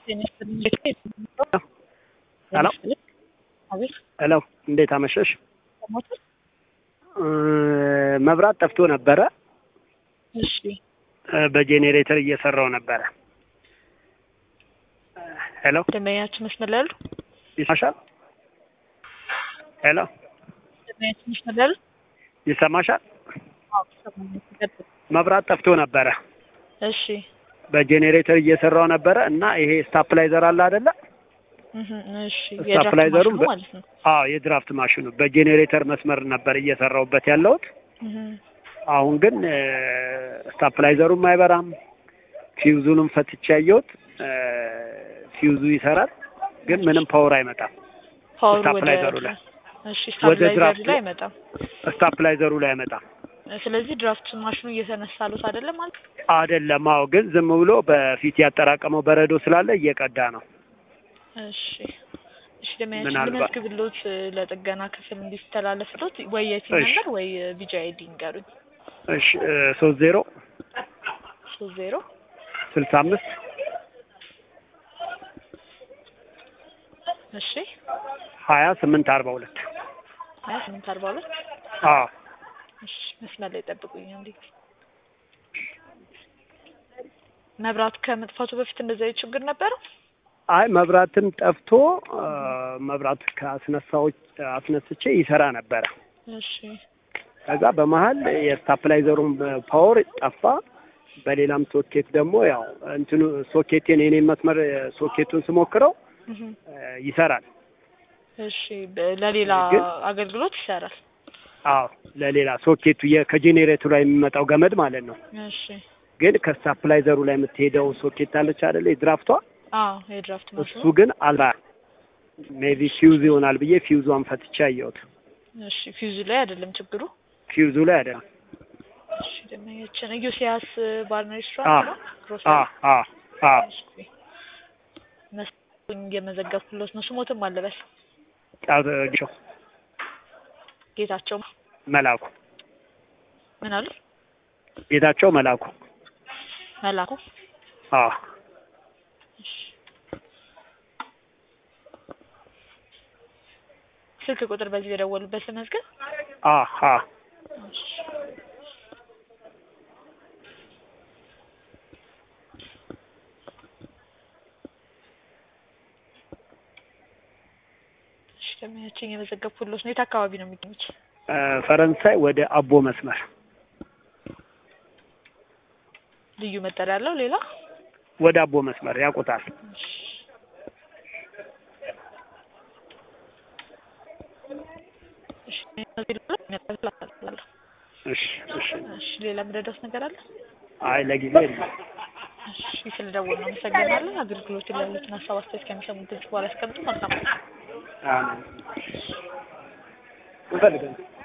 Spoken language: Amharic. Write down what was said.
ሄሎ አቤት ሄሎ፣ እንዴት አመሸሽ? ሞተር እ መብራት ጠፍቶ ነበረ። እሺ እ በጄኔሬተር እየሰራው ነበረ። ሄሎ ደንበኛችን መስመር ላይ አሉ? ይሰማሻል? ሄሎ ደንበኛችን መስመር ላይ አሉ? ይሰማሻል? አዎ ይሰማኛል። ይቀጥል። መብራት ጠፍቶ ነበረ። እሺ በጄኔሬተር እየሰራው ነበረ እና ይሄ ስታፕላይዘር አለ አይደለ? እህ እሺ ስታፕላይዘሩን የድራፍት በ- ማሽኑ ማለት ነው። አዎ የድራፍት ማሽኑ በጄኔሬተር መስመር ነበር እየሰራውበት ያለሁት። እህ አሁን ግን እ ስታፕላይዘሩም አይበራም። ፊውዙንም ፈትቼ ያየሁት እ ፊውዙ ይሰራል፣ ግን ምንም ፓወር አይመጣም። ፓወሩ ወደ ስታፕላይዘሩ ላይ እሺ ወደ ስታፕላይዘሩ ድራፍቱ ላይ አይመጣም። ስታፕላይዘሩ ላይ አይመጣም። ስለዚህ ድራፍት ማሽኑ እየተነሳሉት አይደለም ማለት አይደለም። አዎ፣ ግን ዝም ብሎ በፊት ያጠራቀመው በረዶ ስላለ እየቀዳ ነው። እሺ እሺ ደንበኛችን ምናልባት- ልመዝግብሎት እ ለጥገና ክፍል እንዲስተላለፍሎት ወይ የቲም እሺ። ነምበር ወይ ቢጂ አይዲ ንገሩኝ። እሺ ሶስት ዜሮ ሶስት ዜሮ ስልሳ አምስት እሺ ሀያ ስምንት አርባ ሁለት ሀያ ስምንት አርባ ሁለት አዎ እሺ መስመር ላይ ጠብቁኝ አንዴ። መብራት ከመጥፋቱ በፊት እንደዚህ አይነት ችግር ነበረው? አይ መብራትን ጠፍቶ እ መብራት ከአስነሳዎች አስነስቼ ይሰራ ነበረ። እሺ ከዛ በመሀል የስታፕላይዘሩን ፓወር ጠፋ። በሌላም ሶኬት ደግሞ ያው እንትኑ ሶኬቴን የኔን መስመር ሶኬቱን ስሞክረው እህ እ ይሰራል። እሺ በ- ለሌላ ግን- አገልግሎት ይሰራል። አዎ ለሌላ ሶኬቱ የ- ከጄኔሬተሩ ላይ የሚመጣው ገመድ ማለት ነው። እሺ ግን ከስታፕላይዘሩ ላይ የምትሄደው ሶኬት አለች አይደለ? የድራፍቷ አዎ የድራፍት እሱ ማሽኑ ግን አልባ ሜቢ ፊውዝ ይሆናል ብዬ ፊውዟን ፈትቼ አየሁት። እሺ ፊውዙ ላይ አይደለም ችግሩ። ፊውዙ ላይ አይደለም። እሺ ደንበኛችን ኢዮስያስ ባርና አ ሬስቶራንት ነው። አ ግሮሰሪ አ አ እሺ መስሎኝ እየመዘገብኩለት ነው። ስሞትም አለበል ጫቸው ጌታቸው መላኩ ምን አሉ ጌታቸው መላኩ መላኩ አ እሺ ስልክ ቁጥር በዚህ የደወሉበት ለመዝገብ አ አ እሺ እሺ ደንበኛችን የመዘገብኩሎት ነው። የት አካባቢ ነው የሚገኙት? እ ፈረንሳይ ወደ አቦ መስመር ልዩ መጠሪያ ያለው ሌላ ወደ አቦ መስመር ያውቁታል። እሺ እሺ እነዚህ ልበል? የሚያጠፋ አስተላልፋለሁ። እሺ እሺ እሺ ሌላ የምረዳት ነገር አለ? አይ ለጊዜ የለም። እሺ ስለደወሉ ነው አመሰግናለን። አገልግሎቱ ላይ ያሉትን ሀሳብ አስተያየት ከሚሰሙት ድምጽ በኋላ ያስቀምጡ። መልካም አሜን እንፈልጋለን